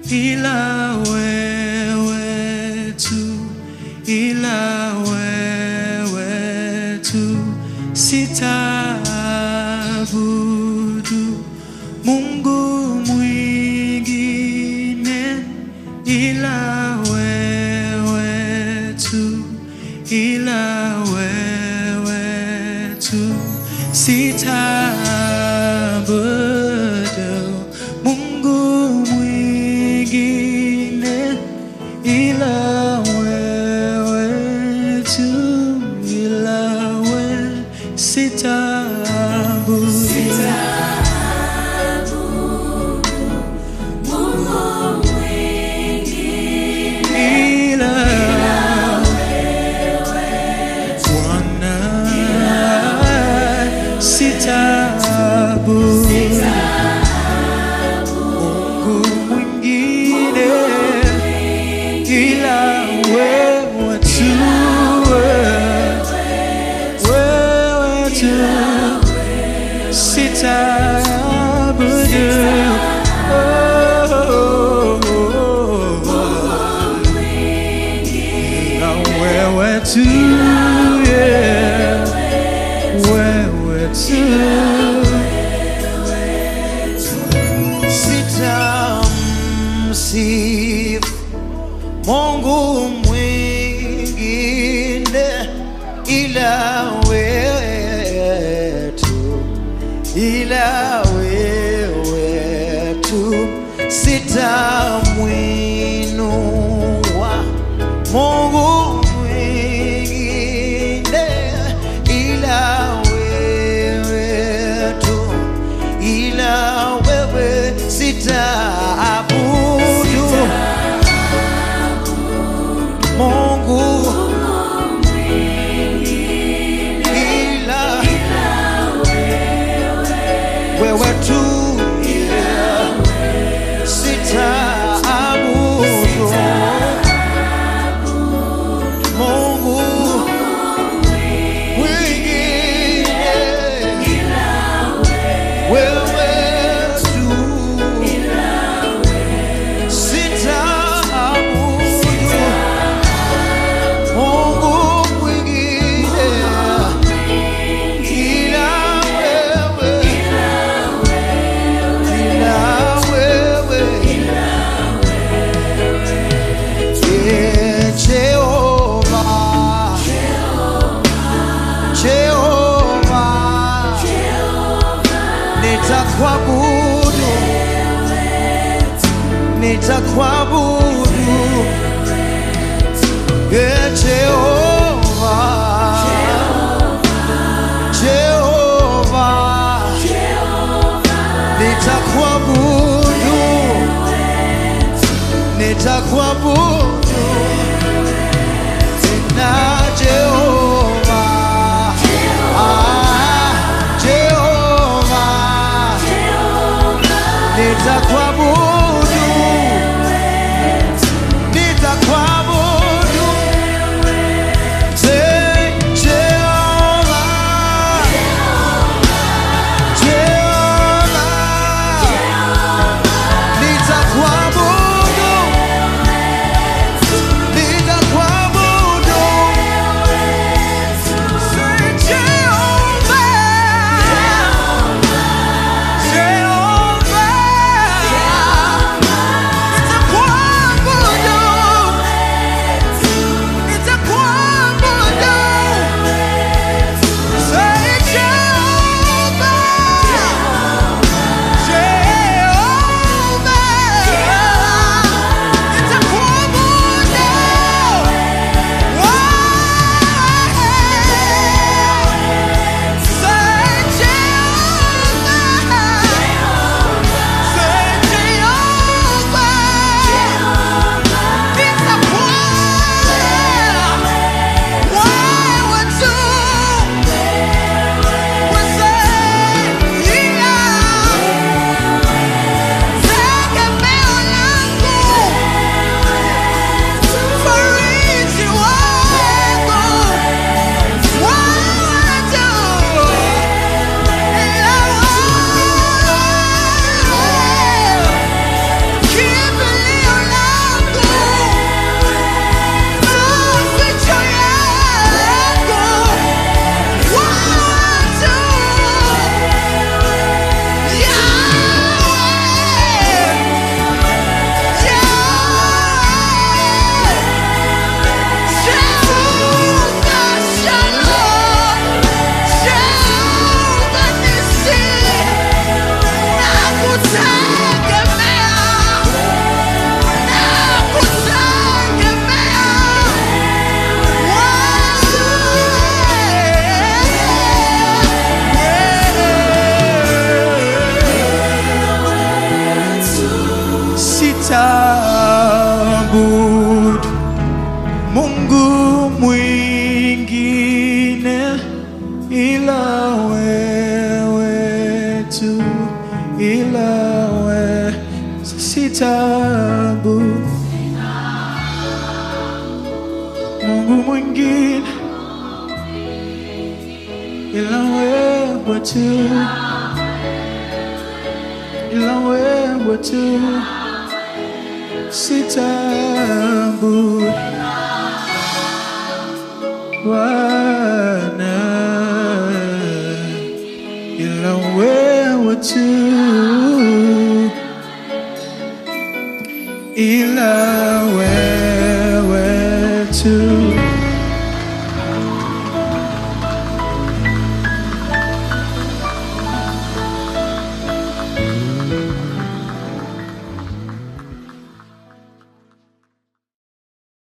ila wewe tu, ila wewe tu, sitaabudu Mungu mwingine ila wewe tu, ila wewe tu, sitaabudu Mungu mwingine ila wewe tu, ila wewe sitaabudu ila Bwana sitaabudu Mungu mwingine ila wewe tu, wewe tu sitaabudu Oh, oh, oh. na wewe tu yeah. wewe tu sitamsifu Mungu mwingine ila wewe tu, ila wewe tu, sitamwinua Mungu mwingine ila wewe tu, ila wewe sitaabudu Mungu ila wewe tu, yeah. sitaabudu Mungu mwingine wewe tu sitaabudu Mungu mwingine ila wewe, ila wewe, Eh, Jehova, Jehova, nitakuabudu, nitakuabudu Yeah, Jehovah, Jehovah, nitakuabudu, nitakuabudu tena Jehovah, ah, Jehovah, nitakuabudu, nitakuabudu Sitaabudu Mungu mwingine ila wewe tu, ila wewe. Sitaabudu Mungu mwingine ila wewe tu, ila wewe tu. Sitaabudu Bwana ila wewe tu, ila wewe tu.